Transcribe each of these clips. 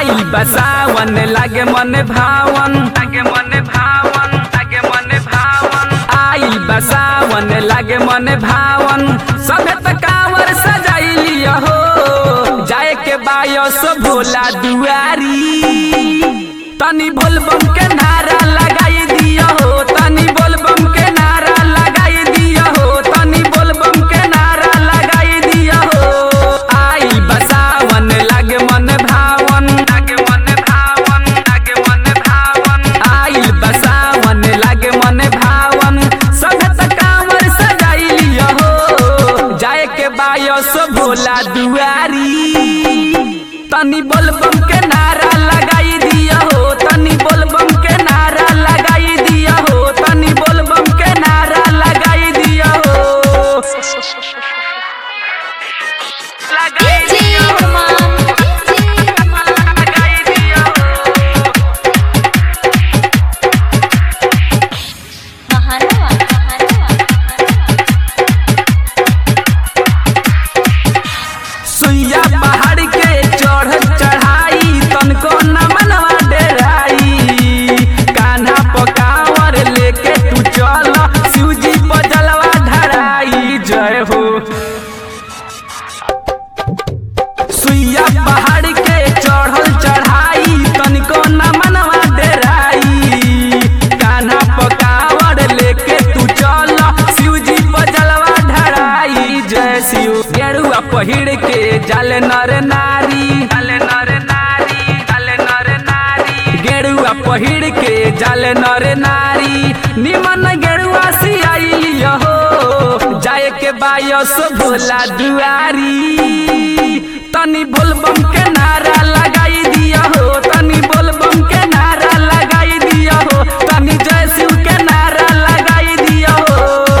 आइल बसावन लागे मन भावन लागे मन भावन लागे मन भावन आइल बसावन लागे मन भावन सबे त कांवर सजाइली हो जाए के बायस भोला दुआरी तनी बोलबम के नारा लगाई दिया हो तनी बोलबम के नारा लगाई दिया हो तनी बोलबम के नारा लगाई दिया हो आई बसावन लागे मन भावन लागे मन भावन लागे मन भावन आई बसावन लागे मन भावन सब त कांवर सजाई लिया हो जाए के बायस भोला दुआरी तनी बोलबम के नारा लगाई दिया हो तनी बोलबम के नारा लगाई दिया हो तनी बोलबम के नारा लगाई दिया हो लगाई दिया हो लगाई दिया हो सुइया पहाड़ के चढ़ चढ़ाई तनको न मनवा डेराई कान्हा पकावर लेके तू चल शिवजी पर जलवा धराई जय हो सुइया पहाड़ के चढ़ल चढ़ाई तनिको न मनवा डेराई कान्हा पकावर लेके तू चल शिवजी पर जलवा धराई जय शिव गेरुआ पहिर के जल नर नारी जल नर नारी जल नर नारी गेरुआ पहिर के जल नर नारी निमन गेरुआ सियाई हो जाए के बायस भोला दुआरी तनी बोलबम के नारा लगाई दिया हो तनी बोलबम के नारा लगाई दिया हो तनी जय शिव के नारा लगाई दिया हो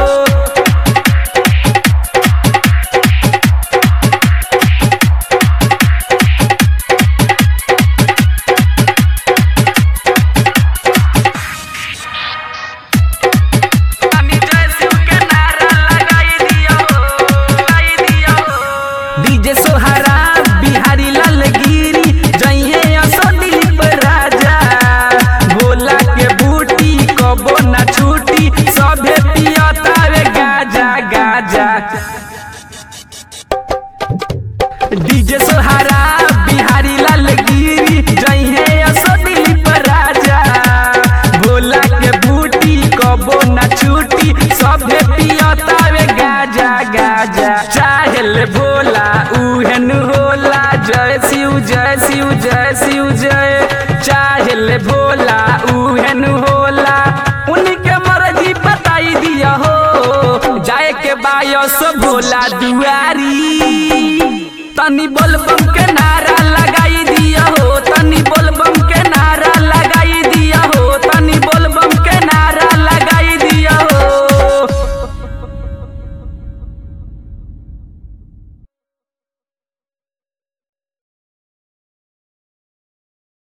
तनी जय शिव के नारा लगाई दिया हो लगाई दिया हो डीजे सोहरा बिहारी लाल गिरी जइहे असो दिलीप राजा भोला के बूटी कबो ना छूटी सभे पियतावे गाजा गाजा डीजे सोहारा बिहारी लाल गिरी जइहे असो दिलीप राजा भोला के बूटी कबो ना छूटी सभे पियतावे गाजा गाजा चाहेल भोला उहेन होला जय शिव जय शिव जय शिव जय चाहेल भोला उहेन होला उनके मर्जी बताई दिया हो जाए के बायस भोला दुआरी तनी बोलबम के नारा